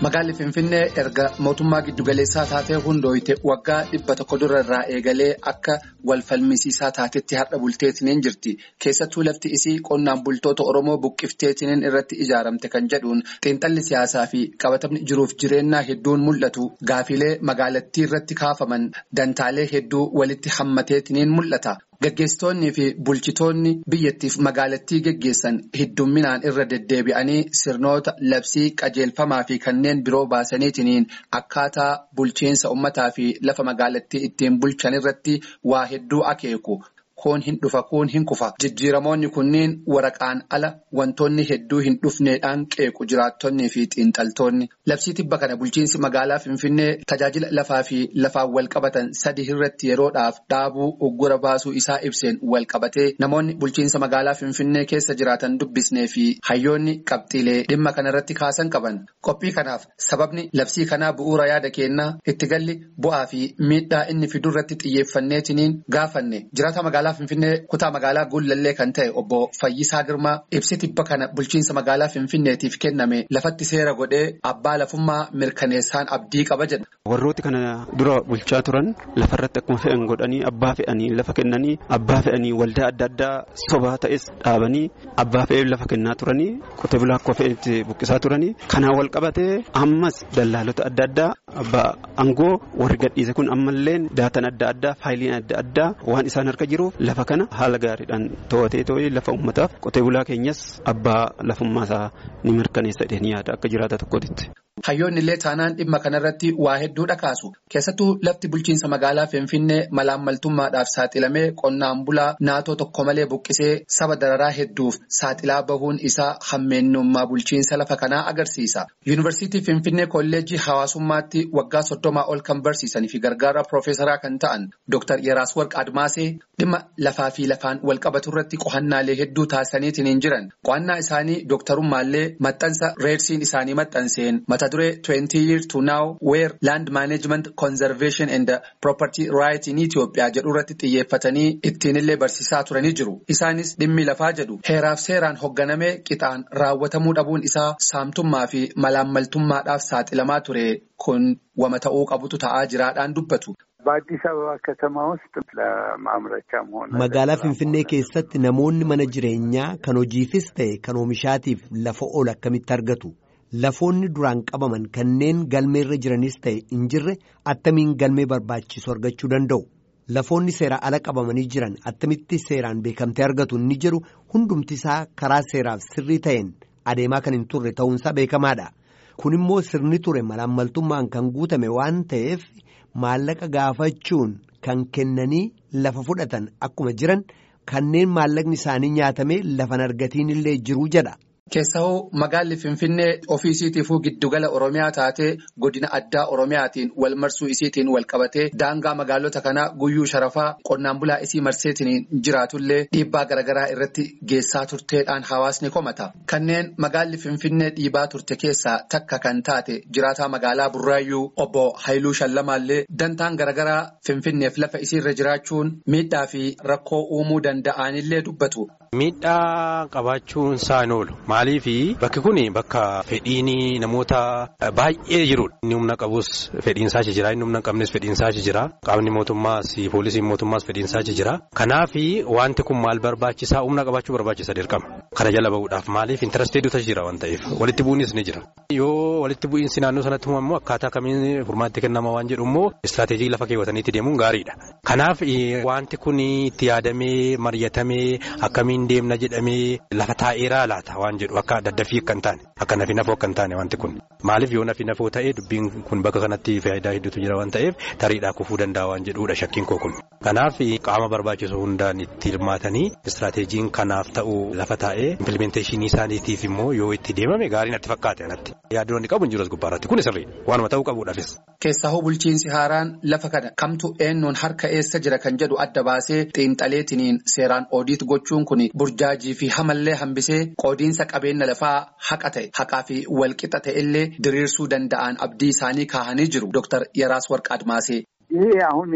Magaalli Finfinnee erga mootummaa giddugaleessaa taatee hundooyite waggaa dhibba tokko dura irraa eegalee akka wal falmisiisaa taatetti har'a bulteetiniin jirti. Keessattuu lafti isii qonnaan bultoota Oromoo buqqifteetiniin irratti ijaaramte kan jedhuun xiinxalli siyaasaa fi qabatamni jiruuf jireenyaa hedduun mul'atu. Gaafilee magaalattii irratti kaafaman dantaalee hedduu walitti hammateetiniin mul'ata. Gaggeessitoonnii fi bulchitoonni biyyattiif magaalattii geggeessan heddumminaan irra deddeebi'anii sirnoota labsii qajeelfamaa fi kanneen biroo baasaniitiniin akkaataa bulchiinsa ummataa fi lafa magaalattii ittiin bulchan irratti waa hedduu akeeku. Kun hin dhufa kun hin kufa jijjiiramoonni kunniin waraqaan ala wantoonni hedduu hin dhufneedhaan qeequ jiraattonnii fi xiinxaltoonni labsii tibba kana bulchiinsi magaalaa finfinnee tajaajila lafaa fi lafaan walqabatan sadi irratti yeroodhaaf dhaabuu uggura baasuu isaa ibseen walqabatee namoonni bulchiinsa magaalaa finfinnee keessa jiraatan dubbisnee fi hayyoonni qabxiilee dhimma kanarratti kaasan qaban qophii kanaaf sababni labsii kanaa bu'uura yaada kennaa itti galli bu'aa fi miidhaa inni fidurratti xiyyeeffanneetiniin gaafanne jiraata magaalaa. Finfinnee kutaa magaalaa Guullallee kan ta'e obbo Fayyisaa Girmaa ibsi tibba kana bulchiinsa magaalaa Finfinneetiif kenname lafatti seera godhee abbaa lafummaa mirkaneessaan abdii qaba jedha. Warrooti kana dura bulchaa turan lafarratti akkuma fe'an godhanii abbaa fe'anii lafa kennanii abbaa fe'anii waldaa adda addaa sobaa ta'es dhaabanii abbaa fe'ee lafa kennaa turanii qotee bulaa akka fe'etti buqqisaa turanii kanaan wal qabatee ammas dallaalota adda addaa abbaa aangoo warri gadhiise kun ammallee daatan adda addaa faayiliin adda addaa waan isaan harka jiruuf. Lafa kana haala gaariidhaan to'atee too'ee lafa uummataaf qotee bulaa keenyas abbaa lafummaasaa ni mirkaneessa jedhanii yaada akka jiraata tokkotti. Hayyoonni illee taanaan dhimma kanarratti waa hedduudha kaasu. Keessattuu lafti bulchiinsa magaalaa Finfinnee malaammaltummaadhaaf saaxilamee qonnaan bulaa naatoo tokko malee buqqisee saba dararaa hedduuf saaxilaa bahuun isaa hammeenyummaa bulchiinsa lafa kanaa agarsiisa. Yuunivarsiitii Finfinnee kolleejjii hawaasummaatti waggaa soddomaa ol kan barsiisanii fi gargaara piroofeesaraa kan ta'an Dr. Yeraas Warq Admaasee dhimma lafaa fi lafaan walqabatu irratti qo'annaalee hedduu taasisaniitiin jiran. Qo'annaa isaanii dooktarummaallee maxxansa reersiin isaanii maxxanseen mata duree 20 years to now where land management conservation and property right in Itoophiyaa jedhu irratti xiyyeeffatanii ittiinillee barsiisaa turanii jiru. Isaanis dhimmi lafaa jedhu heeraaf seeraan hoogganamee qixaan raawwatamuu dhabuun isaa saamtummaa fi malaammaltummaadhaaf saaxilamaa ture kun wama ta'uu qabutu ta'aa jiraadhaan dubbatu. በአዲስ አበባ ከተማ ውስጥ ለማምረቻም ሆነ magaalaa finfinnee keessatti namoonni mana jireenyaa kan hojiifis ta'e kan oomishaatiif lafa ol akkamitti argatu lafoonni duraan qabaman kanneen galmeerra jiranis ta'e hin jirre attamiin galmee barbaachisu argachuu danda'u lafoonni seera ala qabamanii jiran attamitti seeraan beekamtee argatu inni jedhu hundumti isaa karaa seeraaf sirrii ta'een adeemaa kan hin turre ta'uunsaa beekamaadha kun immoo sirni ture malaammaltummaan kan guutame waan ta'eef. Maallaqa gaafachuun kan kennanii lafa fudhatan akkuma jiran kanneen maallaqni isaanii nyaatame lafan argatiin illee jiru jedha. Keessahoo magaalli Finfinnee ofiisiitiifuu giddugala Oromiyaa taatee godina addaa Oromiyaatiin wal marsuu isiitiin wal qabatee daangaa magaalota kanaa guyyuu sharafaa qonnaan bulaa isii marseetiin jiraatullee dhiibbaa garaagaraa irratti geessaa turteedhaan hawaasni komata. Kanneen magaalli Finfinnee dhiibaa turte keessaa takka kan taate jiraataa magaalaa Burraayyuu obbo Haayiluu Shallamaallee dantaan garaagaraa Finfinneef lafa isiirra jiraachuun miidhaa fi rakkoo uumuu danda'anillee dubbatu. Miidhaa qabaachuun isaan oolu. Maaliif bakki kun bakka fedhiin namoota baay'ee jirudha. Inni humna qabus fedhiinsaa achi jira. Inni humna hin qabnes fedhiinsaa achi jira. Qaamni mootummaas poolisiin mootummaas fedhiinsaa achi jira. Kanaaf wanti kun maal barbaachisaa humna qabaachuu barbaachisa dirqama. Kana jala bahuudhaaf maaliif intaresteeduutu achi jira waan ta'eef walitti bu'iinsis ni jira. Yoo walitti bu'iinsi naannoo sanatti uumamu akkaataa kamiin furmaatti kennama waan jedhu immoo istiraatejii lafa keewwataniitti deemuun gaariidha. Kanaaf wanti kun itti yaadamee mari'atamee akkamiin deemna jedhamee lafa taa'eeraa laata waan jedhu akka daddafii akka hin taane akka nafi nafoo akka hin taane wanti kun maaliif yoo nafi nafoo ta'ee dubbiin kun bakka kanatti faayidaa hedduutu jira waan ta'eef tariidhaa kufuu danda'a waan jedhuudha shakkiin koo kun. Kanaaf qaama barbaachisu hundaan itti hirmaatanii istiraatejjiin kanaaf ta'u lafa taa'ee impilimenteeshinii isaaniitiif immoo yoo itti deemame gaarii natti fakkaate anatti yaaddoon qabu hin jiru as gubbaarratti kun sirrii waanuma ta'uu qabuudhaafis. Keessahoo bulchiinsi haaraan lafa kana kamtu eenyuun harka eessa jira kan jedhu adda baasee xiinxaleetiniin seeraan oodiit gochuun kun burjaajii fi hamallee hambisee qoodiinsa qabeenya lafaa haqa ta'e haqaa fi walqixa ta'e illee diriirsuu danda'an abdii isaanii kaahanii jiru Dr. Yeraas Warq Admaasee. ይሄ አሁን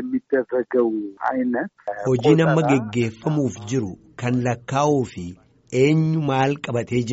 የሚደረገው አይነት hojiin amma geggeeffamuuf jiru kan lakkaa'uu fi eenyu maal qabatee jira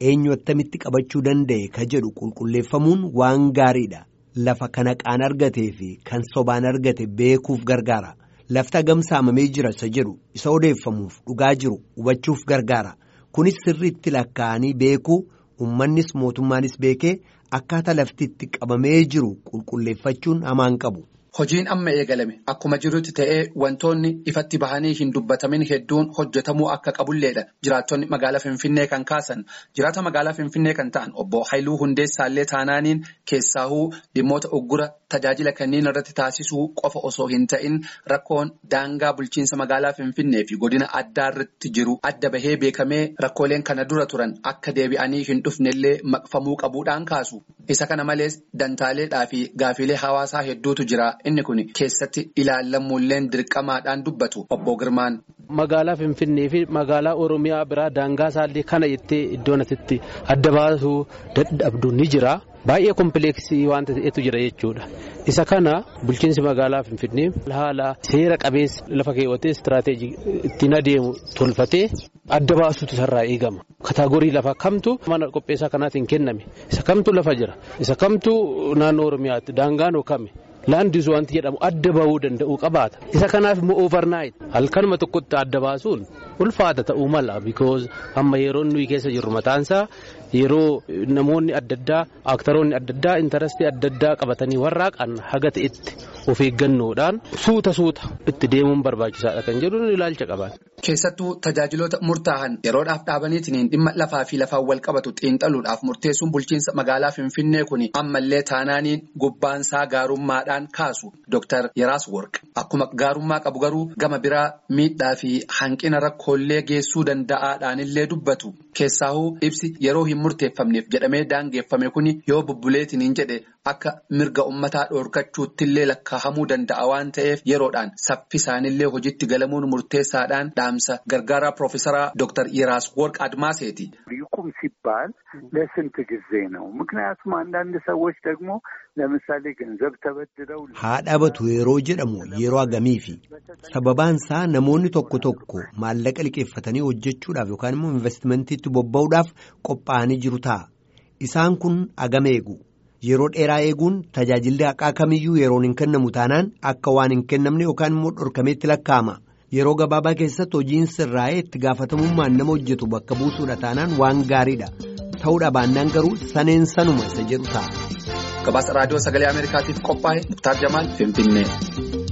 eenyu attamitti qabachuu danda'e ka jedhu qulqulleeffamuun waan gaariidha. Lafa kana qaan argatee fi kan sobaan argate beekuuf gargaara. Lafti hagam saamamee jira isa jedhu isa odeeffamuuf dhugaa jiru hubachuuf gargaara. Kunis sirriitti lakkaa'anii beekuu uummannis mootummaanis beekee akkaataa lafti itti qabamee jiru qulqulleeffachuun hamaan qabu. Hojiin amma eegalame akkuma jirutti ta'ee wantoonni ifatti bahanii hin dubbatamin hedduun hojjetamuu akka qabulleedha. Jiraattonni magaalaa Finfinnee kan kaasan jiraata magaalaa Finfinnee kan ta'an obbo Haayiluu Hundeessaallee taanaaniin keessaahuu dhimmoota uggura tajaajila kanneen irratti taasisuu qofa osoo hin ta'in rakkoon daangaa bulchiinsa magaalaa Finfinnee fi godina addaa irratti jiru adda bahee beekamee rakkooleen kana dura turan akka deebi'anii hin dhufnellee maqfamuu qabuudhaan kaasu. Isa kana malees dantaaleedhaa fi gaafilee hawaasaa hedduutu jira. Inni kun keessatti ilaallamuulleen dirqamaadhaan dubbatu obbo Girmaan. Magaalaa Finfinnee fi magaalaa Oromiyaa biraa daangaa isaallee kana jettee iddoon asitti adda baasuu dadhabdu ni jira. Baay'ee kompleeksii wanta ta'etu jira jechuudha. Isa kana bulchiinsi magaalaa Finfinnee haala seera qabeessa lafa keewwatee istiraateejii ittiin adeemu tolfatee adda baasuutu isarraa eegama. Kataagorii lafa kamtu mana qopheessaa kanaatiin kenname. Isa kamtu lafa jira. Isa kamtu naannoo Oromiyaatti daangaan kami. Laandis wanti jedhamu adda bahuu danda'u qabaata. Isa kanaaf immoo overnight halkanuma tokkotti adda baasuun ulfaata ta'uu mala because amma yeroo nuyi keessa jirru mataansaa yeroo namoonni adda addaa aaktaroonni adda addaa intarastii adda addaa qabatanii warraaqan haga ta'etti of eeggannoodhaan suuta suuta itti deemuun barbaachisaadha kan jedhuun ilaalcha qaban. Keessattuu tajaajiloota murtaa'an yeroodhaaf dhaabaniitiin dhimma lafaa fi lafaan wal qabatu xiinxaluudhaaf murteessuun bulchiinsa magaalaa Finfinnee kun ammallee taanaaniin gubbaansaa gaarummaadhaan kaasu Dr. Yeraas Worq akkuma gaarummaa qabu garuu gama biraa miidhaa fi hanqina rakkoolee geessuu danda'aadhaanillee dubbatu keessaahuu ibsi yeroo hin murteeffamneef jedhamee daangeeffame kun yoo bubbuleetiin jedhe akka mirga ummataa dhoorkachuuttillee lakkaa'amuu danda'a waan ta'eef yeroodhaan saffisaanillee hojiitti galamuun murteessaadhaan dhaamsa gargaaraa piroofesaraa Dr. Yeraas Worq Admaaseeti. ይቁም ሲባል ለስንት ጊዜ ነው? ምክንያቱም አንዳንድ ሰዎች ደግሞ ለምሳሌ ገንዘብ ተበድረው haa dhabatu yeroo jedhamu yeroo agamiifi sababaan isaa namoonni tokko tokko maallaqa liqeeffatanii hojjechuudhaaf yookaan immoo investimantiitti bobba'uudhaaf qophaa'anii jiru ta'a isaan kun agam eegu yeroo dheeraa eeguun tajaajilli haqaa kamiyyuu yeroon hin kennamu taanaan akka waan hin kennamne yookaan immoo dhorkameetti lakkaa'ama yeroo gabaabaa keessatti hojiin sirraa'ee itti gaafatamummaan nama hojjetu bakka buusuudha taanaan waan gaariidha ta'uudha baannaan garuu saneen sanuma isa jedhu ta'a. Gabaasa raadiyoo sagalee Ameerikaatiif qophaa'e Muktaar Jamaal Finfinnee.